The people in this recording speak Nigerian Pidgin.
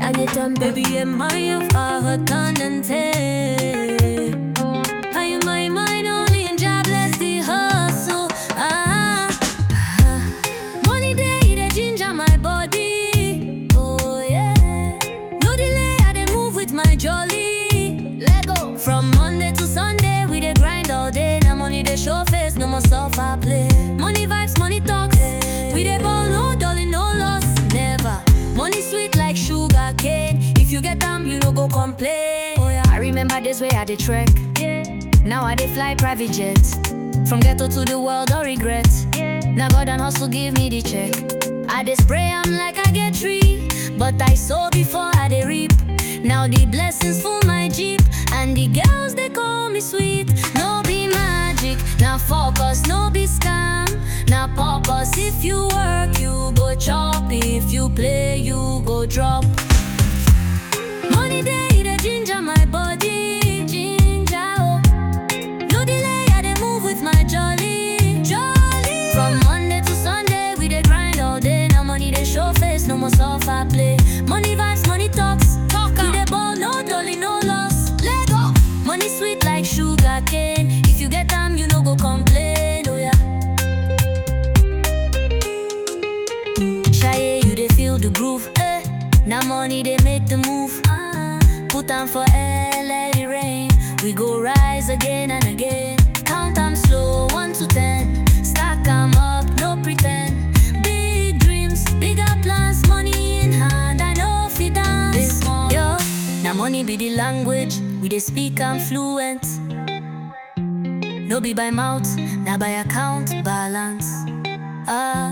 anytime baby am I of our candente I am my mind only and job bless the hustle ah, ah. Money day they ginger my body oh yeah No delay I dey move with my jolly Let go From Monday to Sunday we dey grind all day Now money dey show face no more suffer play Money vibes money talks We dey ball no dolly no loss never Money sweet like sugar cane If you get am you no go complain oh yeah I remember this way I dey trek Now I dey fly private jet From ghetto to the world no regret Now God and hustle give me the check I dey spray am like I get tree But I sow before I dey reap Now the blessings full my jeep And the girls they call me sweet No be magic, now focus, no be scam Now purpose, if you work you go chop If you play you go drop Money day they ginger my body Ginger oh no delay, I dey move with my jolly, jolly. From Monday to Sunday, we dey grind all day. Now money dey show face, no more suffer play. Money vibes, money talks, talk. We dey ball, no dolly, no loss. Let go. Money sweet like sugar cane. If you get am, you no go complain. Oh yeah. Shy, you dey feel the groove. Eh. Now money they make the move. Ah. Put on for air, let it rain. We go rise again and again. Count them slow, one to ten. Stack 'em up, no pretend. Big dreams, bigger plans, money in hand. I know if you dance. Yo, now money be the language. We dey speak am fluent. No be by mouth, now by account balance. Ah.